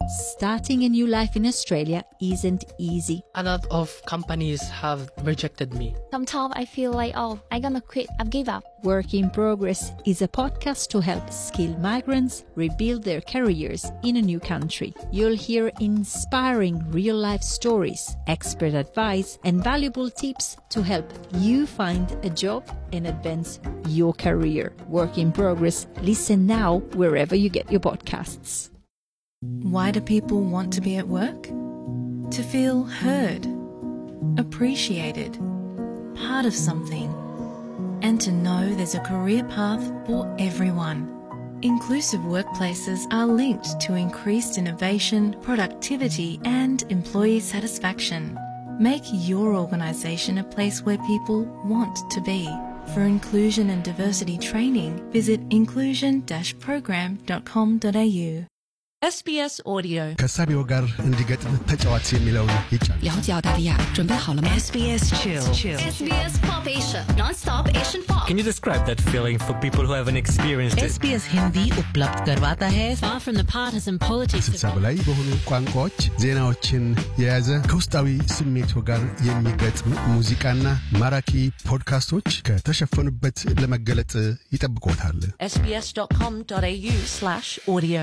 Starting a new life in Australia isn't easy. A lot of companies have rejected me. Sometimes I feel like, oh, I'm gonna quit, I've give up. Work in Progress is a podcast to help skilled migrants rebuild their careers in a new country. You'll hear inspiring real life stories, expert advice, and valuable tips to help you find a job and advance your career. Work in Progress. Listen now wherever you get your podcasts. Why do people want to be at work? To feel heard, appreciated, part of something, and to know there's a career path for everyone. Inclusive workplaces are linked to increased innovation, productivity, and employee satisfaction. Make your organisation a place where people want to be. For inclusion and diversity training, visit inclusion-program.com.au. SBS Audio ከሳቢው ጋር እንዲገጥም ተጫዋች የሚለውን ይጫን 了解澳大利亚，准备好了吗 SBS Chill. SBS Pop Asia, non-stop Asian pop. Can you describe that feeling for people who haven't experienced it? SBS Hindi उपलब्ध करवाता है Far from the partisan politics ስልሳ በላይ በሆኑ ቋንቋዎች ዜናዎችን የያዘ ከውስጣዊ ስሜቱ ጋር የሚገጥም ሙዚቃና ማራኪ ፖድካስቶች ከተሸፈኑበት ለመገለጥ ይጠብቆታል። sbs.com.au slash audio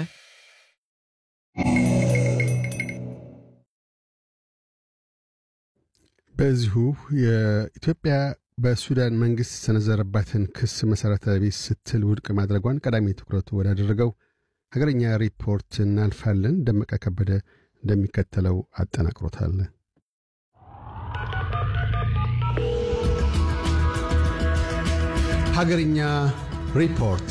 በዚሁ የኢትዮጵያ በሱዳን መንግስት የሰነዘረባትን ክስ መሠረተ ቢስ ስትል ውድቅ ማድረጓን ቀዳሚ ትኩረቱ ወዳደረገው ሀገረኛ ሪፖርት እናልፋለን። ደመቀ ከበደ እንደሚከተለው አጠናቅሮታል። ሀገርኛ ሪፖርት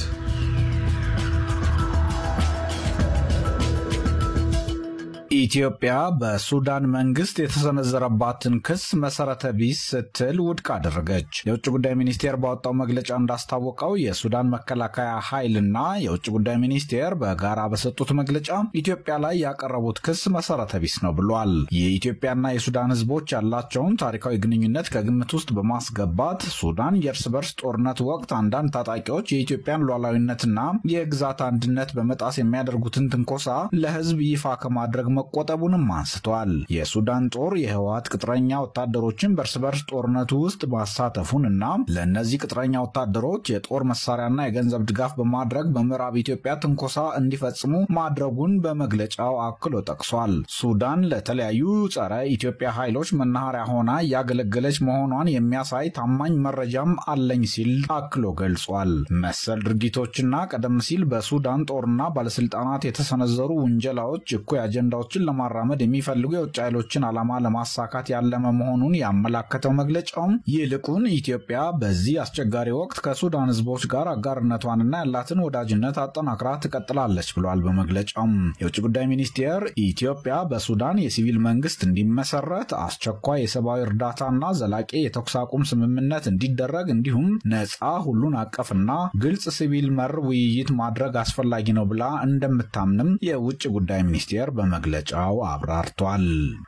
ኢትዮጵያ በሱዳን መንግስት የተሰነዘረባትን ክስ መሰረተ ቢስ ስትል ውድቅ አደረገች። የውጭ ጉዳይ ሚኒስቴር ባወጣው መግለጫ እንዳስታወቀው የሱዳን መከላከያ ኃይልና የውጭ ጉዳይ ሚኒስቴር በጋራ በሰጡት መግለጫ ኢትዮጵያ ላይ ያቀረቡት ክስ መሰረተ ቢስ ነው ብሏል። የኢትዮጵያና የሱዳን ህዝቦች ያላቸውን ታሪካዊ ግንኙነት ከግምት ውስጥ በማስገባት ሱዳን የእርስ በርስ ጦርነት ወቅት አንዳንድ ታጣቂዎች የኢትዮጵያን ሉዓላዊነትና የግዛት አንድነት በመጣስ የሚያደርጉትን ትንኮሳ ለህዝብ ይፋ ከማድረግ መቆጠቡንም አንስተዋል። የሱዳን ጦር የህወሓት ቅጥረኛ ወታደሮችን በእርስ በርስ ጦርነቱ ውስጥ ማሳተፉን እና ለእነዚህ ቅጥረኛ ወታደሮች የጦር መሳሪያና የገንዘብ ድጋፍ በማድረግ በምዕራብ ኢትዮጵያ ትንኮሳ እንዲፈጽሙ ማድረጉን በመግለጫው አክሎ ጠቅሷል። ሱዳን ለተለያዩ ጸረ ኢትዮጵያ ኃይሎች መናኸሪያ ሆና እያገለገለች መሆኗን የሚያሳይ ታማኝ መረጃም አለኝ ሲል አክሎ ገልጿል። መሰል ድርጊቶችና ቀደም ሲል በሱዳን ጦርና ባለስልጣናት የተሰነዘሩ ውንጀላዎች እኩይ አጀንዳዎችን ለማራመድ የሚፈልጉ የውጭ ኃይሎችን ዓላማ ለማሳካት ያለመ መሆኑን ያመላከተው መግለጫውም ይልቁን ኢትዮጵያ በዚህ አስቸጋሪ ወቅት ከሱዳን ህዝቦች ጋር አጋርነቷንና ያላትን ወዳጅነት አጠናክራ ትቀጥላለች ብሏል። በመግለጫውም የውጭ ጉዳይ ሚኒስቴር ኢትዮጵያ በሱዳን የሲቪል መንግስት እንዲመሰረት፣ አስቸኳይ የሰብአዊ እርዳታና ዘላቂ የተኩስ አቁም ስምምነት እንዲደረግ እንዲሁም ነፃ ሁሉን አቀፍና ግልጽ ሲቪል መር ውይይት ማድረግ አስፈላጊ ነው ብላ እንደምታምንም የውጭ ጉዳይ ሚኒስቴር በመግለጫው አብራርቷል።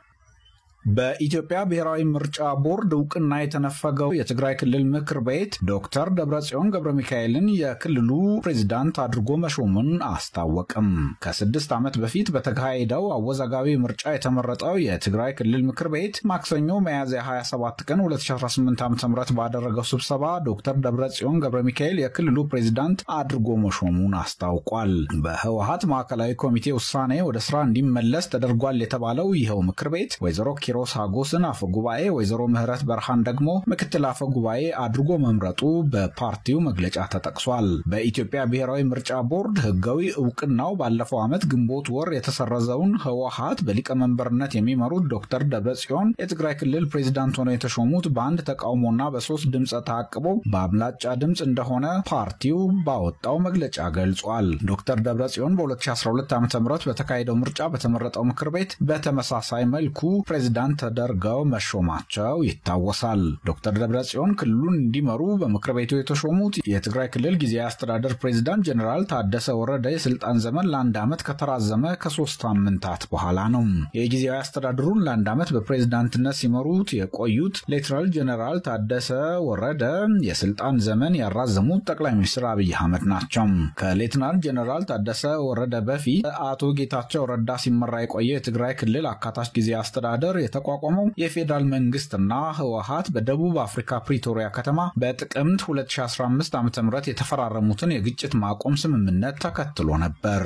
በኢትዮጵያ ብሔራዊ ምርጫ ቦርድ እውቅና የተነፈገው የትግራይ ክልል ምክር ቤት ዶክተር ደብረጽዮን ገብረ ሚካኤልን የክልሉ ፕሬዚዳንት አድርጎ መሾሙን አስታወቅም። ከስድስት ዓመት በፊት በተካሄደው አወዛጋቢ ምርጫ የተመረጠው የትግራይ ክልል ምክር ቤት ማክሰኞ ሚያዝያ 27 ቀን 2018 ዓ ም ባደረገው ስብሰባ ዶክተር ደብረጽዮን ገብረ ሚካኤል የክልሉ ፕሬዚዳንት አድርጎ መሾሙን አስታውቋል። በህወሀት ማዕከላዊ ኮሚቴ ውሳኔ ወደ ስራ እንዲመለስ ተደርጓል የተባለው ይኸው ምክር ቤት ወይዘሮ ኪሮስ ሀጎስን አፈ ጉባኤ፣ ወይዘሮ ምህረት በርሃን ደግሞ ምክትል አፈ ጉባኤ አድርጎ መምረጡ በፓርቲው መግለጫ ተጠቅሷል። በኢትዮጵያ ብሔራዊ ምርጫ ቦርድ ህጋዊ እውቅናው ባለፈው ዓመት ግንቦት ወር የተሰረዘውን ህወሀት በሊቀመንበርነት የሚመሩት ዶክተር ደብረጽዮን የትግራይ ክልል ፕሬዚዳንት ሆነው የተሾሙት በአንድ ተቃውሞና በሶስት ድምፀ ተአቅቦ በአብላጫ ድምፅ እንደሆነ ፓርቲው ባወጣው መግለጫ ገልጿል። ዶክተር ደብረጽዮን በ2012 ዓ ም በተካሄደው ምርጫ በተመረጠው ምክር ቤት በተመሳሳይ መልኩ ፕሬዚዳንት ፕሬዚዳንት ተደርገው መሾማቸው ይታወሳል። ዶክተር ደብረጽዮን ክልሉን እንዲመሩ በምክር ቤቱ የተሾሙት የትግራይ ክልል ጊዜያዊ አስተዳደር ፕሬዚዳንት ጀኔራል ታደሰ ወረደ የስልጣን ዘመን ለአንድ ዓመት ከተራዘመ ከሶስት ሳምንታት በኋላ ነው። የጊዜያዊ አስተዳደሩን ለአንድ ዓመት በፕሬዚዳንትነት ሲመሩት የቆዩት ሌተናል ጀኔራል ታደሰ ወረደ የስልጣን ዘመን ያራዘሙት ጠቅላይ ሚኒስትር አብይ አህመድ ናቸው። ከሌተናል ጀኔራል ታደሰ ወረደ በፊት አቶ ጌታቸው ረዳ ሲመራ የቆየ የትግራይ ክልል አካታች ጊዜ አስተዳደር የተቋቋመው የፌዴራል መንግስትና ህወሀት በደቡብ አፍሪካ ፕሪቶሪያ ከተማ በጥቅምት 2015 ዓ ም የተፈራረሙትን የግጭት ማቆም ስምምነት ተከትሎ ነበር።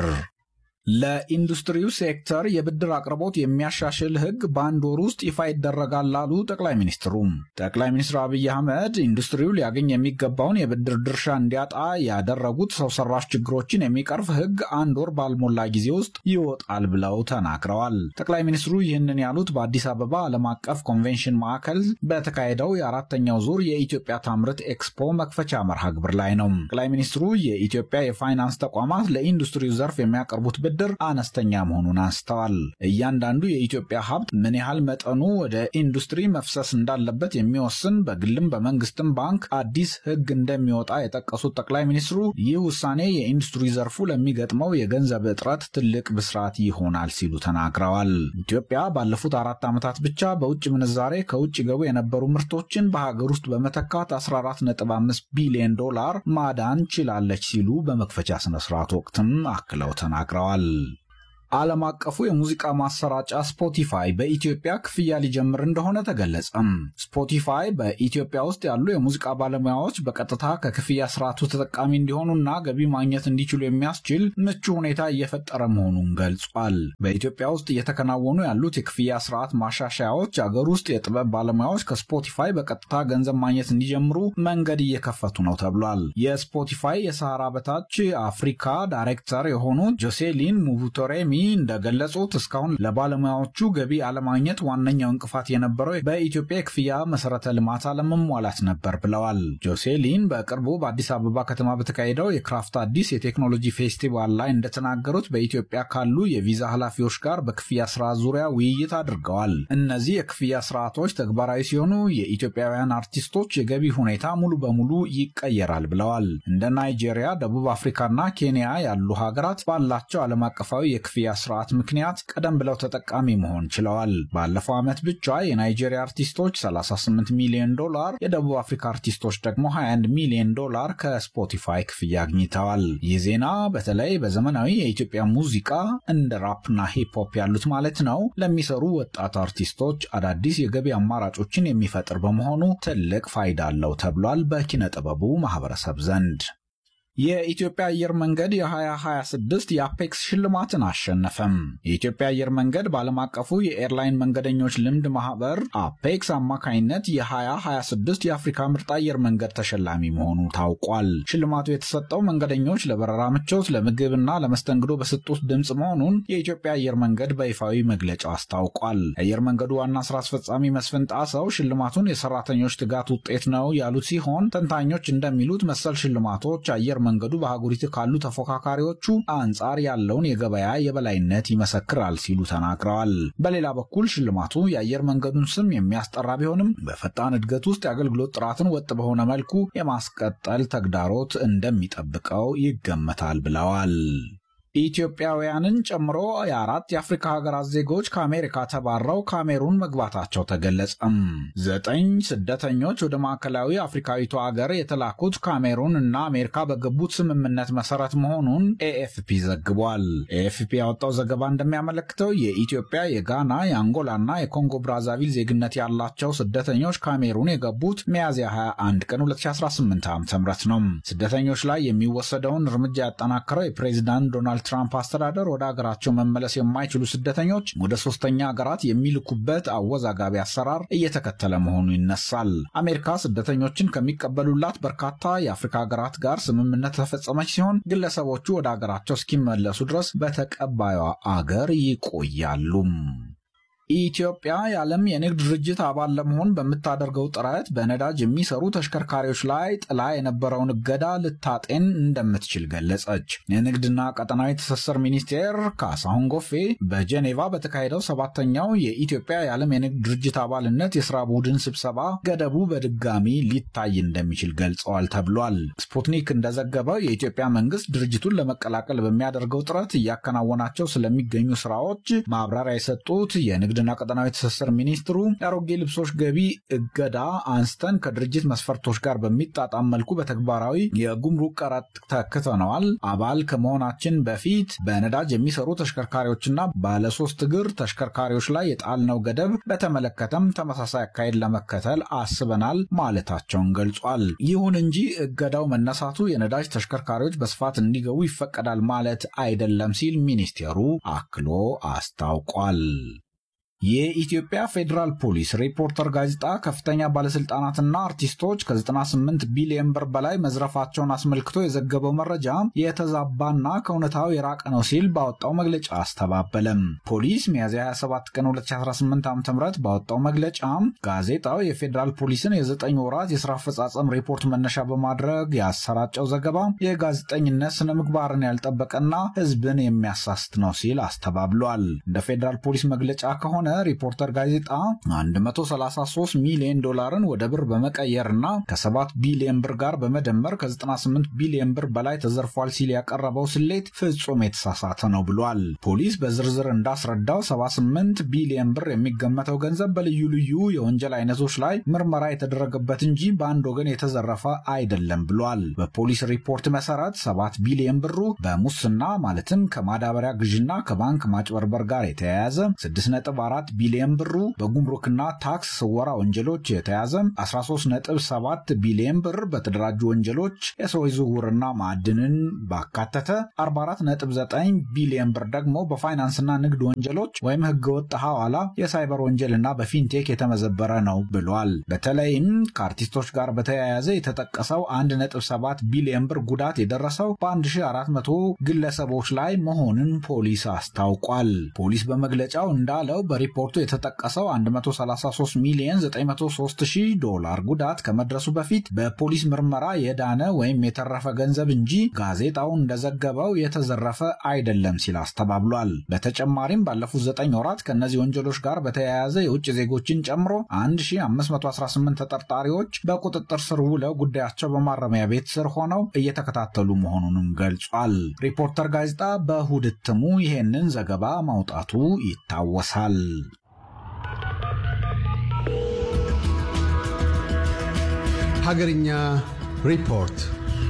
ለኢንዱስትሪው ሴክተር የብድር አቅርቦት የሚያሻሽል ህግ በአንድ ወር ውስጥ ይፋ ይደረጋል ላሉ ጠቅላይ ሚኒስትሩ። ጠቅላይ ሚኒስትር አብይ አህመድ ኢንዱስትሪው ሊያገኝ የሚገባውን የብድር ድርሻ እንዲያጣ ያደረጉት ሰው ሰራሽ ችግሮችን የሚቀርፍ ህግ አንድ ወር ባልሞላ ጊዜ ውስጥ ይወጣል ብለው ተናግረዋል። ጠቅላይ ሚኒስትሩ ይህንን ያሉት በአዲስ አበባ ዓለም አቀፍ ኮንቬንሽን ማዕከል በተካሄደው የአራተኛው ዙር የኢትዮጵያ ታምርት ኤክስፖ መክፈቻ መርሃ ግብር ላይ ነው። ጠቅላይ ሚኒስትሩ የኢትዮጵያ የፋይናንስ ተቋማት ለኢንዱስትሪው ዘርፍ የሚያቀርቡት ብድር አነስተኛ መሆኑን አንስተዋል። እያንዳንዱ የኢትዮጵያ ሀብት ምን ያህል መጠኑ ወደ ኢንዱስትሪ መፍሰስ እንዳለበት የሚወስን በግልም በመንግስትም ባንክ አዲስ ህግ እንደሚወጣ የጠቀሱት ጠቅላይ ሚኒስትሩ ይህ ውሳኔ የኢንዱስትሪ ዘርፉ ለሚገጥመው የገንዘብ እጥረት ትልቅ ብስራት ይሆናል ሲሉ ተናግረዋል። ኢትዮጵያ ባለፉት አራት ዓመታት ብቻ በውጭ ምንዛሬ ከውጭ ገቡ የነበሩ ምርቶችን በሀገር ውስጥ በመተካት 14.5 ቢሊዮን ዶላር ማዳን ችላለች ሲሉ በመክፈቻ ስነስርዓት ወቅትም አክለው ተናግረዋል። ዓለም አቀፉ የሙዚቃ ማሰራጫ ስፖቲፋይ በኢትዮጵያ ክፍያ ሊጀምር እንደሆነ ተገለጸም። ስፖቲፋይ በኢትዮጵያ ውስጥ ያሉ የሙዚቃ ባለሙያዎች በቀጥታ ከክፍያ ስርዓቱ ተጠቃሚ እንዲሆኑና ገቢ ማግኘት እንዲችሉ የሚያስችል ምቹ ሁኔታ እየፈጠረ መሆኑን ገልጿል። በኢትዮጵያ ውስጥ እየተከናወኑ ያሉት የክፍያ ስርዓት ማሻሻያዎች አገር ውስጥ የጥበብ ባለሙያዎች ከስፖቲፋይ በቀጥታ ገንዘብ ማግኘት እንዲጀምሩ መንገድ እየከፈቱ ነው ተብሏል። የስፖቲፋይ የሰሃራ በታች አፍሪካ ዳይሬክተር የሆኑት ጆሴሊን ሙቡቶሬሚ እንደገለጹት እስካሁን ለባለሙያዎቹ ገቢ አለማግኘት ዋነኛው እንቅፋት የነበረው በኢትዮጵያ የክፍያ መሰረተ ልማት አለመሟላት ነበር ብለዋል። ጆሴሊን በቅርቡ በአዲስ አበባ ከተማ በተካሄደው የክራፍት አዲስ የቴክኖሎጂ ፌስቲቫል ላይ እንደተናገሩት በኢትዮጵያ ካሉ የቪዛ ኃላፊዎች ጋር በክፍያ ስርዓት ዙሪያ ውይይት አድርገዋል። እነዚህ የክፍያ ስርዓቶች ተግባራዊ ሲሆኑ የኢትዮጵያውያን አርቲስቶች የገቢ ሁኔታ ሙሉ በሙሉ ይቀየራል ብለዋል። እንደ ናይጄሪያ፣ ደቡብ አፍሪካና ኬንያ ያሉ ሀገራት ባላቸው ዓለም አቀፋዊ የክፍያ ስርዓት ምክንያት ቀደም ብለው ተጠቃሚ መሆን ችለዋል። ባለፈው ዓመት ብቻ የናይጄሪያ አርቲስቶች 38 ሚሊዮን ዶላር፣ የደቡብ አፍሪካ አርቲስቶች ደግሞ 21 ሚሊዮን ዶላር ከስፖቲፋይ ክፍያ አግኝተዋል። ይህ ዜና በተለይ በዘመናዊ የኢትዮጵያ ሙዚቃ እንደ ራፕና ሂፕሆፕ ያሉት ማለት ነው ለሚሰሩ ወጣት አርቲስቶች አዳዲስ የገቢ አማራጮችን የሚፈጥር በመሆኑ ትልቅ ፋይዳ አለው ተብሏል በኪነ ጥበቡ ማህበረሰብ ዘንድ። የኢትዮጵያ አየር መንገድ የ2026 የአፔክስ ሽልማትን አሸነፈም። የኢትዮጵያ አየር መንገድ በዓለም አቀፉ የኤርላይን መንገደኞች ልምድ ማህበር አፔክስ አማካኝነት የ2026 የአፍሪካ ምርጥ አየር መንገድ ተሸላሚ መሆኑ ታውቋል። ሽልማቱ የተሰጠው መንገደኞች ለበረራ ምቾት፣ ለምግብና ለመስተንግዶ በሰጡት ድምፅ መሆኑን የኢትዮጵያ አየር መንገድ በይፋዊ መግለጫው አስታውቋል። የአየር መንገዱ ዋና ስራ አስፈጻሚ መስፍን ጣሰው ሽልማቱን የሰራተኞች ትጋት ውጤት ነው ያሉት ሲሆን ተንታኞች እንደሚሉት መሰል ሽልማቶች አየር መንገዱ በአህጉሪቱ ካሉ ተፎካካሪዎቹ አንጻር ያለውን የገበያ የበላይነት ይመሰክራል ሲሉ ተናግረዋል። በሌላ በኩል ሽልማቱ የአየር መንገዱን ስም የሚያስጠራ ቢሆንም በፈጣን እድገት ውስጥ የአገልግሎት ጥራትን ወጥ በሆነ መልኩ የማስቀጠል ተግዳሮት እንደሚጠብቀው ይገመታል ብለዋል። ኢትዮጵያውያንን ጨምሮ የአራት የአፍሪካ ሀገራት ዜጎች ከአሜሪካ ተባረው ካሜሩን መግባታቸው ተገለጸም። ዘጠኝ ስደተኞች ወደ ማዕከላዊ አፍሪካዊቱ ሀገር የተላኩት ካሜሩን እና አሜሪካ በገቡት ስምምነት መሰረት መሆኑን ኤኤፍፒ ዘግቧል። ኤኤፍፒ ያወጣው ዘገባ እንደሚያመለክተው የኢትዮጵያ፣ የጋና፣ የአንጎላና የኮንጎ ብራዛቪል ዜግነት ያላቸው ስደተኞች ካሜሩን የገቡት ሚያዝያ 21 ቀን 2018 ዓ ም ነው። ስደተኞች ላይ የሚወሰደውን እርምጃ ያጠናከረው የፕሬዚዳንት ዶናልድ ትራምፕ አስተዳደር ወደ አገራቸው መመለስ የማይችሉ ስደተኞች ወደ ሶስተኛ ሀገራት የሚልኩበት አወዛጋቢ አሰራር እየተከተለ መሆኑ ይነሳል። አሜሪካ ስደተኞችን ከሚቀበሉላት በርካታ የአፍሪካ ሀገራት ጋር ስምምነት ተፈጸመች ሲሆን ግለሰቦቹ ወደ አገራቸው እስኪመለሱ ድረስ በተቀባዩ አገር ይቆያሉ። ኢትዮጵያ የዓለም የንግድ ድርጅት አባል ለመሆን በምታደርገው ጥረት በነዳጅ የሚሰሩ ተሽከርካሪዎች ላይ ጥላ የነበረውን እገዳ ልታጤን እንደምትችል ገለጸች። የንግድና ቀጠናዊ ትስስር ሚኒስቴር ካሳሁን ጎፌ በጄኔቫ በተካሄደው ሰባተኛው የኢትዮጵያ የዓለም የንግድ ድርጅት አባልነት የስራ ቡድን ስብሰባ ገደቡ በድጋሚ ሊታይ እንደሚችል ገልጸዋል ተብሏል። ስፑትኒክ እንደዘገበው የኢትዮጵያ መንግስት ድርጅቱን ለመቀላቀል በሚያደርገው ጥረት እያከናወናቸው ስለሚገኙ ስራዎች ማብራሪያ የሰጡት የንግድ ንግድና ቀጠናዊ ትስስር ሚኒስትሩ የአሮጌ ልብሶች ገቢ እገዳ አንስተን ከድርጅት መስፈርቶች ጋር በሚጣጣም መልኩ በተግባራዊ የጉምሩክ ቀረጥ ተክተነዋል። አባል ከመሆናችን በፊት በነዳጅ የሚሰሩ ተሽከርካሪዎችና ባለሶስት እግር ተሽከርካሪዎች ላይ የጣልነው ገደብ በተመለከተም ተመሳሳይ አካሄድ ለመከተል አስበናል ማለታቸውን ገልጿል። ይሁን እንጂ እገዳው መነሳቱ የነዳጅ ተሽከርካሪዎች በስፋት እንዲገቡ ይፈቀዳል ማለት አይደለም ሲል ሚኒስቴሩ አክሎ አስታውቋል። የኢትዮጵያ ፌዴራል ፖሊስ ሪፖርተር ጋዜጣ ከፍተኛ ባለስልጣናትና አርቲስቶች ከ98 ቢሊዮን ብር በላይ መዝረፋቸውን አስመልክቶ የዘገበው መረጃ የተዛባና ከእውነታው የራቀ ነው ሲል ባወጣው መግለጫ አስተባበለም። ፖሊስ ሚያዝያ 27 ቀን 2018 ዓ ም ባወጣው መግለጫ ጋዜጣው የፌዴራል ፖሊስን የዘጠኝ ወራት የስራ አፈጻጸም ሪፖርት መነሻ በማድረግ ያሰራጨው ዘገባ የጋዜጠኝነት ስነ ምግባርን ያልጠበቀና ሕዝብን የሚያሳስት ነው ሲል አስተባብሏል። እንደ ፌዴራል ፖሊስ መግለጫ ከሆነ ሪፖርተር ጋዜጣ 133 ሚሊዮን ዶላርን ወደ ብር በመቀየርና ከ7 ቢሊዮን ብር ጋር በመደመር ከ98 ቢሊዮን ብር በላይ ተዘርፏል ሲል ያቀረበው ስሌት ፍጹም የተሳሳተ ነው ብሏል። ፖሊስ በዝርዝር እንዳስረዳው 78 ቢሊዮን ብር የሚገመተው ገንዘብ በልዩ ልዩ የወንጀል አይነቶች ላይ ምርመራ የተደረገበት እንጂ በአንድ ወገን የተዘረፈ አይደለም ብሏል። በፖሊስ ሪፖርት መሰረት 7 ቢሊዮን ብሩ በሙስና ማለትም ከማዳበሪያ ግዥና ከባንክ ማጭበርበር ጋር የተያያዘ 6 4 ቢሊዮን ብሩ በጉምሩክና ታክስ ስወራ ወንጀሎች የተያዘ 13.7 ቢሊዮን ብር በተደራጁ ወንጀሎች የሰዎች ዝውውርና ማዕድንን ባካተተ 44.9 ቢሊዮን ብር ደግሞ በፋይናንስና ንግድ ወንጀሎች ወይም ህገወጥ ሐዋላ፣ የሳይበር ወንጀልና በፊንቴክ የተመዘበረ ነው ብሏል። በተለይም ከአርቲስቶች ጋር በተያያዘ የተጠቀሰው 1.7 ቢሊዮን ብር ጉዳት የደረሰው በ1400 ግለሰቦች ላይ መሆኑን ፖሊስ አስታውቋል። ፖሊስ በመግለጫው እንዳለው በሪፖርቱ የተጠቀሰው 133 ሚሊዮን 903 ሺህ ዶላር ጉዳት ከመድረሱ በፊት በፖሊስ ምርመራ የዳነ ወይም የተረፈ ገንዘብ እንጂ ጋዜጣው እንደዘገበው የተዘረፈ አይደለም ሲል አስተባብሏል። በተጨማሪም ባለፉት 9 ወራት ከእነዚህ ወንጀሎች ጋር በተያያዘ የውጭ ዜጎችን ጨምሮ 1518 ተጠርጣሪዎች በቁጥጥር ስር ውለው ጉዳያቸው በማረሚያ ቤት ስር ሆነው እየተከታተሉ መሆኑንም ገልጿል። ሪፖርተር ጋዜጣ በእሁድ እትሙ ይሄንን ዘገባ ማውጣቱ ይታወሳል። ሀገርኛ ሪፖርት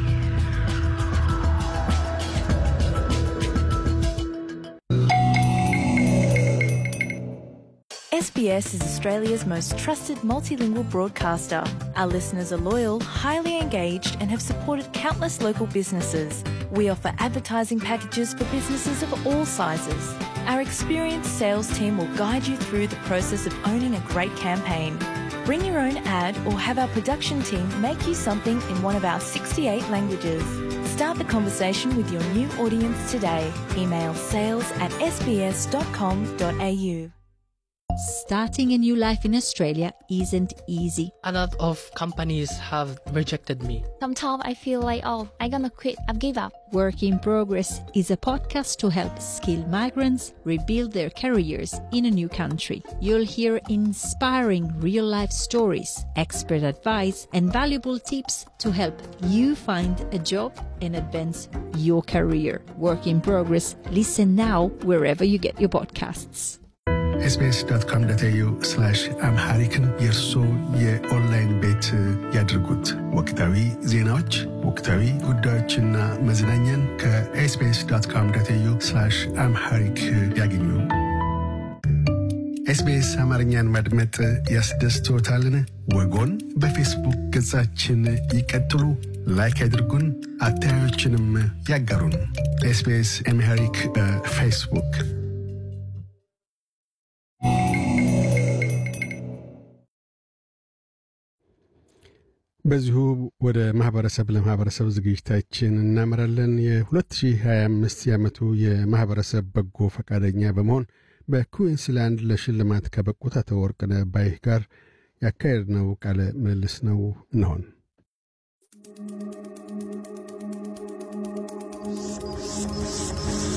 SBS is Australia's most trusted multilingual broadcaster. Our listeners are loyal, highly engaged, and have supported countless local businesses. We offer advertising packages for businesses of all sizes. Our experienced sales team will guide you through the process of owning a great campaign. Bring your own ad or have our production team make you something in one of our 68 languages. Start the conversation with your new audience today. Email sales at sbs.com.au. Starting a new life in Australia isn't easy. A lot of companies have rejected me. Sometimes I feel like, oh, I'm gonna quit. I've give up. Work in Progress is a podcast to help skilled migrants rebuild their careers in a new country. You'll hear inspiring real life stories, expert advice, and valuable tips to help you find a job and advance your career. Work in Progress. Listen now wherever you get your podcasts. ኤስቢኤስ ዶት ኮም ዶት ኤዩ አምሃሪክን የእርሶ የኦንላይን ቤት ያድርጉት። ወቅታዊ ዜናዎች፣ ወቅታዊ ጉዳዮችና መዝናኛን ከኤስቢኤስ ዶት ኮም ዶት ኤዩ አምሃሪክ ያገኙ። ኤስቢኤስ አማርኛን ማድመጥ ያስደስትዎታልን? ወጎን በፌስቡክ ገጻችን ይቀጥሉ፣ ላይክ ያድርጉን፣ አስተያየቶችንም ያጋሩን። ኤስቢኤስ አምሃሪክ በፌስቡክ በዚሁ ወደ ማህበረሰብ ለማህበረሰብ ዝግጅታችን እናመራለን። የ2025 የዓመቱ የማህበረሰብ በጎ ፈቃደኛ በመሆን በኩዊንስላንድ ለሽልማት ከበቁት አቶ ወርቅነህ ባይህ ጋር ያካሄድነው ቃለ ምልልስ ነው እንሆን።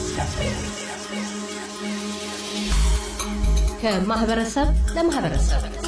ከማህበረሰብ ለማህበረሰብ